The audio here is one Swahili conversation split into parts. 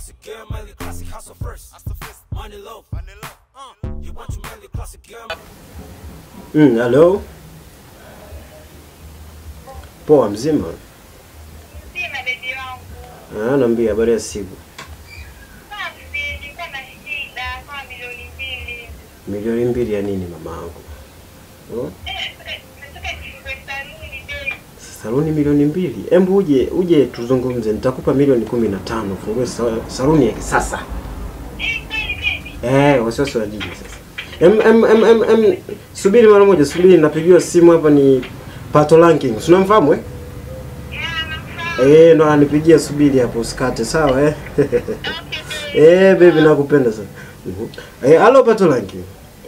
classic girl, mainly classic hustle first. Money low. Uh, you want to mainly classic girl. Mm, hello. Poa mzima? Sima bebi wangu. Ah, naambia habari ya siku. Safi, nilikuwa na shida kama milioni mbili. Milioni mbili ya nini mamangu? Oh? Eh, eh, nataka nifungue saluni bei. Saluni milioni mbili. Embu uje uje tuzungumze, nitakupa milioni kumi na tano fungue sa- saluni ya kisasa. Eh, kweli baby. Eh, wasiwasi wa jiji sasa. Em, em, em, em, em, subiri mara moja, subiri napigiwa simu hapa ni Pato Ranking. Si unamfahamu eh? Yeah, nafahamu. Eh, ndo ananipigia subiri hapo usikate, sawa eh? Okay, baby. Eh, baby nakupenda sana. Mhm. Eh, halo Pato Ranking.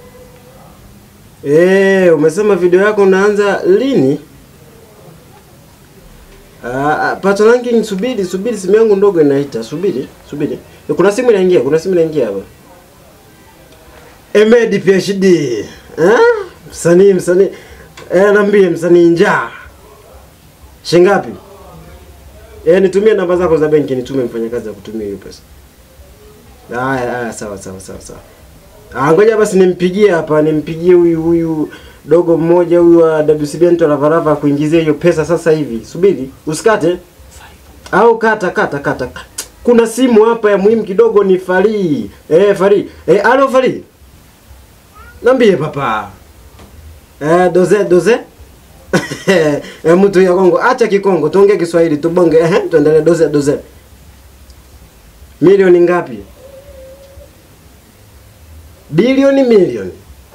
Eh, umesema video yako unaanza lini? Ah, ah, Pato Ranking subiri, subiri simu yangu ndogo inaita. Subiri, subiri. Eh, Kuna simu inaingia, kuna simu inaingia hapa. Emedi PhD. Eh? Msanii, msanii. Eh, naambie msanii njaa. Shingapi? Eh, nitumie namba zako za benki nitume mfanyakazi akutumie hiyo pesa. Haya, haya, sawa sawa sawa sawa. Ah, ngoja basi nimpigie hapa, nimpigie huyu huyu dogo mmoja huyu wa WCB Nto Lavarava kuingizia hiyo pesa sasa hivi. Subiri, usikate. Au kata kata kata. Kuna simu hapa ya muhimu kidogo ni Fari. Eh, Fari. Eh, alo Fari. Nambie papa. Eh, doze doze. eh, mtu ya Kongo, acha Kikongo, tuongee Kiswahili, tubonge. Eh, tuendelee doze doze. Milioni ngapi? Bilioni milioni.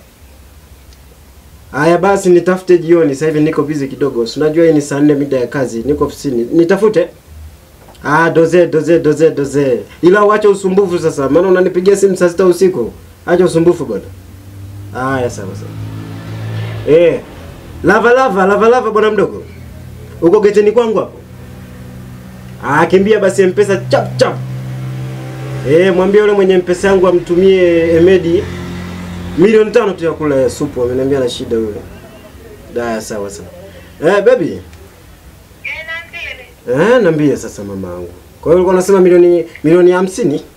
Haya basi nitafute jioni. Sasa hivi niko busy kidogo. Si unajua hii ni saa nne mida ya kazi. Niko ofisini. Nitafute. Ah, doze doze doze doze. Ila uache usumbufu sasa. Maana unanipigia simu saa sita usiku. Acha usumbufu bwana. Haya sawa sawa. Eh. Lava lava lava lava bwana mdogo. Uko geteni kwangu hapo? Ah, kimbia basi mpesa chap chap. Eh, mwambie yule mwenye mpesa yangu amtumie Emedi milioni tano tu ya kula supu. Ameniambia na shida yule. Daya, sawa sawa. Eh, baby. Eh, naambie. Eh, niambie sasa mamangu. Kwa hiyo ulikuwa unasema milioni milioni hamsini? Ndio,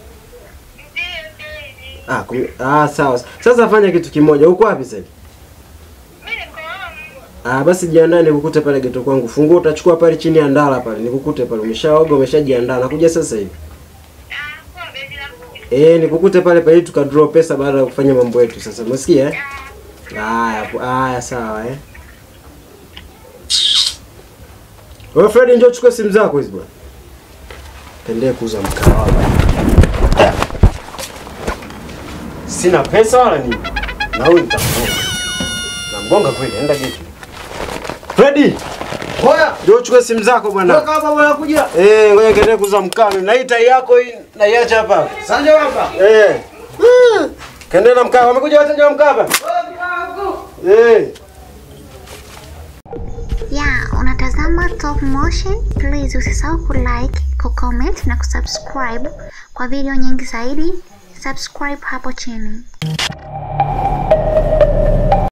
baby. Ah, kumi, ah sawa. Sasa fanya kitu kimoja. Uko wapi sasa? hivi? Mimi niko home. Ah, basi jiandae nikukute pale geto kwangu. Funguo utachukua pale chini ya ndala pale. Nikukute pale. Umeshaoga, umeshajiandaa. Nakuja sasa hivi. Ah, poa baby, nakuja. Eh, nikukute pale pale ili tukadraw pesa baada ya kufanya mambo yetu sasa. Umesikia eh? Ah, Haya, po- haya sawa eh. Wewe Fred njoo chukua simu zako hizi bwana. Tendee kuuza mkahawa. Sina pesa wala nini. Na huyu nitamgonga. Namgonga kweli, enda getu. Freddy, Hoya, njoo chukua simu zako bwana. toka hapa bwana kuja. Eh, ngoja kaende kuuza mkame. Na hii tai yako hii naiacha hapa. Sanje hapa. Eh. Kaende na mkava. Wamekuja wateja wa mkava. Eh. ya unatazama Top Motion. Please usisahau kulike, kucomment na kusubscribe kwa video nyingi zaidi. Subscribe hapo chini.